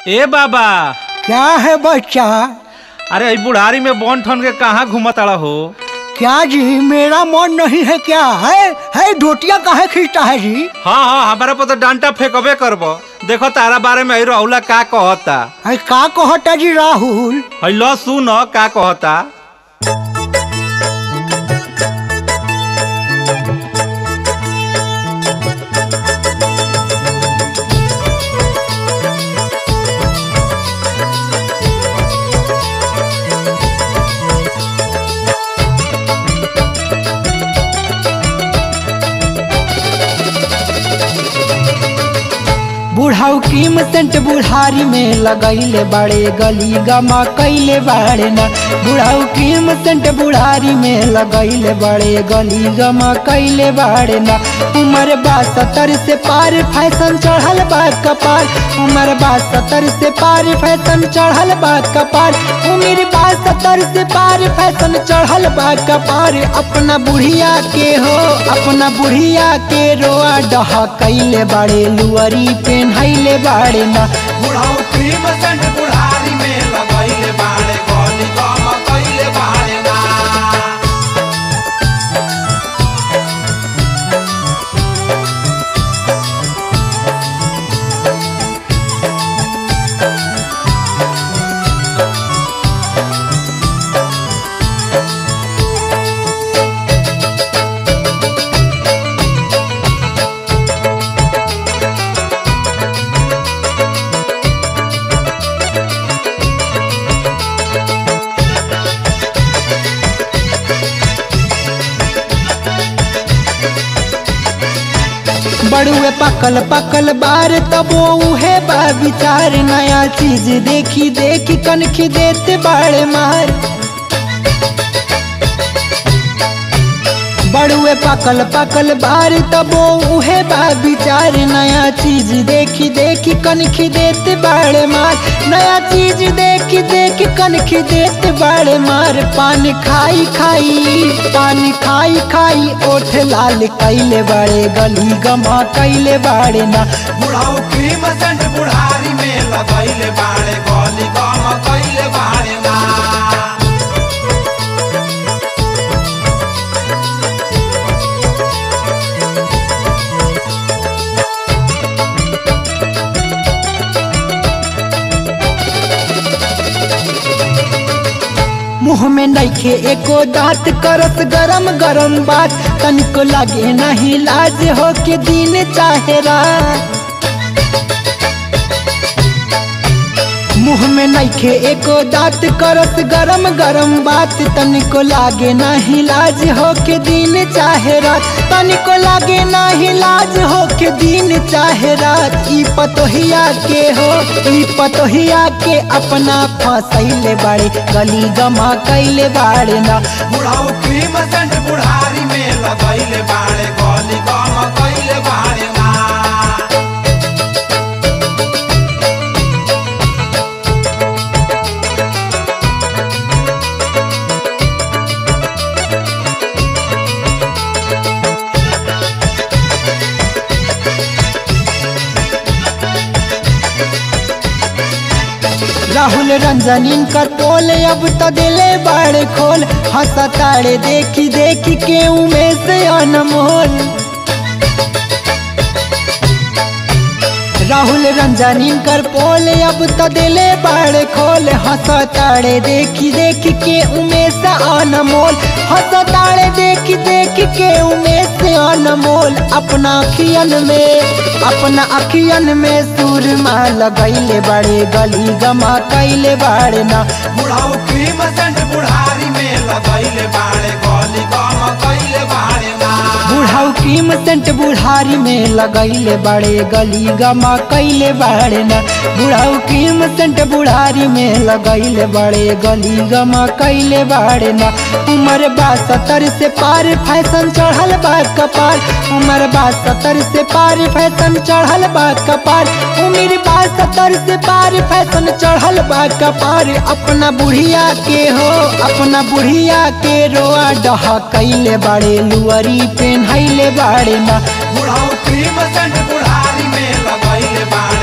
ए बाबा क्या है बच्चा अरे ई बुढ़ारी में बन ठन के कहाँ घूमताड़ा हो क्या जी मेरा मन नहीं है क्या है है धोतिया काहे खींचता है जी हाँ हाँ हमारे पर तो डांटा फेंकबे करब देखो तारा बारे में ई राहुला का कहता है का कहता जी राहुल है लो सुन का कहता बुढ़ाऊ कीम सेंट बुढ़ारी में लगैले बड़े गली गमा कैले बाड़े ना बुढ़ाऊ कीम सेंट बुढ़ारी में लगैले बड़े गली गमा कैले बाड़े ना उम्र बा सत्तर से पार फैशन चढ़ल बा कपार उम्र बा सत्तर से पार फैशन चढ़ल बा कपार उम्र बा सत्तर से पार फैशन चढ़ल बा कपार अपना बुढ़िया के हो अपना बुढ़िया के रोआ डहा कैले बाड़े लुअरी पेन्हैले बाड़े ना बुढ़ाऊ क्रीम सेंट बुढ़ारी में लगैले बाड़े गली गम कैले बाड़े ना बड़ुए पकल पकल बार तबो उहे बा विचार नया चीज देखी देखी कनखी देते बाड़े मार बड़ुए पकल पकल बार तबो उहे बा विचार नया चीज देखी देखी कनखी देते बाड़े मार नया चीज देखी देखी कनखी देते बाड़े मार पान खाई खाई पान खाई खाई ओठ लाल कैले बाड़े गली गमा कैले बाड़े ना बुढ़ाऊ क्रीम सेंट बुढ़ारी में लगैले बाड़े गली गम कैले बाड़े ना मुँह में नइखे एको दांत करत गरम गरम बात तनिको लगे नहीं लाज हो के दिन चाहे रात मुँह में नइखे एको दांत करत गरम गरम बात तनिको लागे नाही लाज हो के दिन चाहे रात तनिको लागे नाही लाज हो के दिन चाहे रात ई पतोहिया के हो ई पतोहिया के अपना फसैले बाड़े गली गमा कैले बाड़े ना बुढ़ाऊ क्रीम सेंट बुढ़ारी में लगैले बाड़े गली गम कैले बाड़े ना राहुल रंजन इनकर टोल अब तो दिले बाड़े खोल हंसताड़े देखी देखी के उमें से अनमोल राहुल रंजन इनकर पोल अब तो दिले बाड़े खोल हंसताड़े देखी देखी के उमें से अनमोल हंसताड़े देखी देखी के उमें से अनमोल अपना अखियन में अपना अखियन में सुरमा लगैले बड़े गली गमा कैले बाड़े ना बुढ़ाऊ क्रीम सेंट बुढ़ारी में लगैले बाड़े गली गम कैले बाड़े ना बुढ़ाऊ कीम सेंट बुढ़ारी में लगैले बड़े गली गमा कैले बाड़े ना बुढ़ाऊ कीम सेंट बुढ़ारी में लगैले बड़े गली गमा कैले बाड़े ना उम्र बा सत्तर से पार फैशन चढ़ल बा कपार उम्र बा सत्तर से पार फैशन चढ़ल बा कपार उम्र बा सत्तर से पार फैशन चढ़ल बा कपार अपना बुढ़िया के हो अपना बुढ़िया के रोआ डहा कैले बाड़े लुअरी पेन्हैले बाड़े ना बुढ़ाऊ क्रीम सेंट बुढ़ारी में लगैले बाड़े